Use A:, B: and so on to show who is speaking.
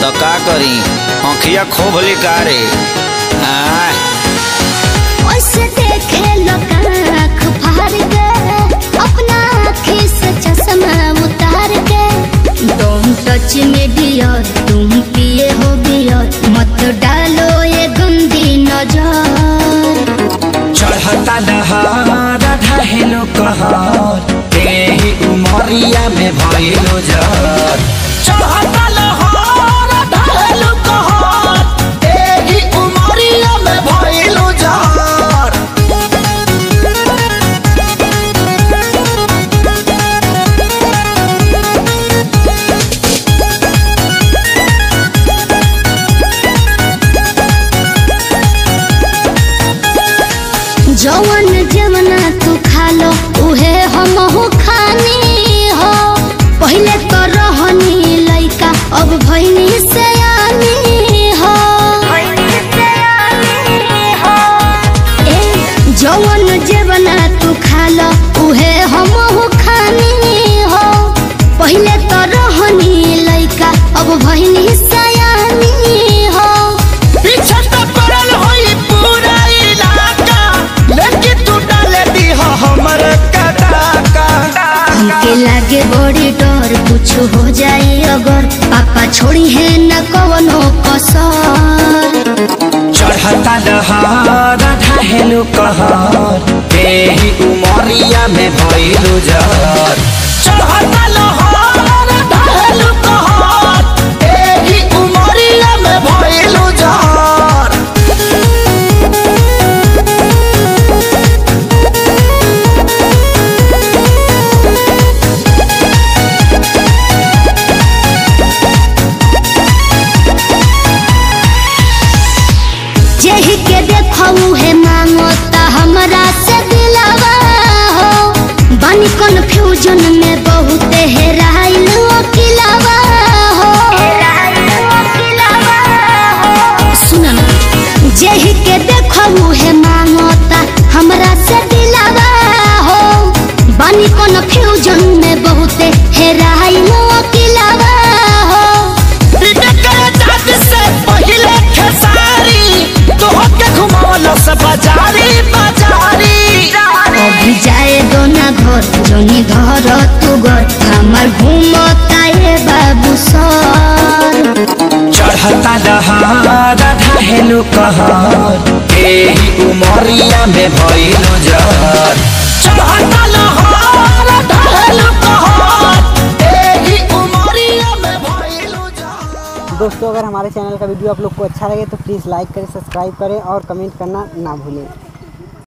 A: तो का करी आँखिया खोब लिकारे आय
B: ओसे देखे लोग आँख फाड़ के अपना आँखी से चश्मा उतार के तुम टच में डियर तुम पिए हो बियर मत डालो ये गंदी नजर
C: चढ़ता दहार ढहेलो कहर तेही उमरिया में भइलो जर चढ़ता लहर ढहेलो कहर तेही उमरिया में भइलो जर
B: जवन जवना तू खा लो उहे हम हो खानी हो पहले तो रहनी लइका अब भइनी से हो ए जवन जवना तू खा लो उहे हम हो खानी हो पहले तो रहनी लइका अब भइनी से हो
C: पीछे तो पड़ल होई पूरा इलाका लेकिन तू डाले दी हमर कदाका
B: हमके लागे बड़ी डर कुछ हो जाए अगर पापा छोड़ी है न कवनो कसर
C: चढ़ता दहार ढहेलो कहर तेही उमरिया में भइलो जर चढ़ता लहर ढहेलो कहर तेही उमरिया में भइलो जर
B: जेही के देखऊ है मांगो ता हमरा से दिलावा हो बनी कंफ्यूजन में बहुत हेराइल अकिलावा हो सुना ना जेही के देखऊ है मांगो ता हमरा से दिलावा हो बनी कंफ्यूजन में बहुत हेराइल अकिलावा हो
C: से पहिले खेसारी तोहके घुमावल से बाजारी बाजारी
B: अभी जाए दो ना घर जोनी घर तू घर हमार घूमता ये बाबू सर
C: चढ़ता दहार ढहेलो कहर एही उमरिया में भइलो जर चढ़ता लहर ढहेलो कहर एही उमरिया में भइलो जर
D: दोस्तों अगर हमारे चैनल का वीडियो आप लोग को अच्छा लगे तो प्लीज़ लाइक करें सब्सक्राइब करें और कमेंट करना ना भूलें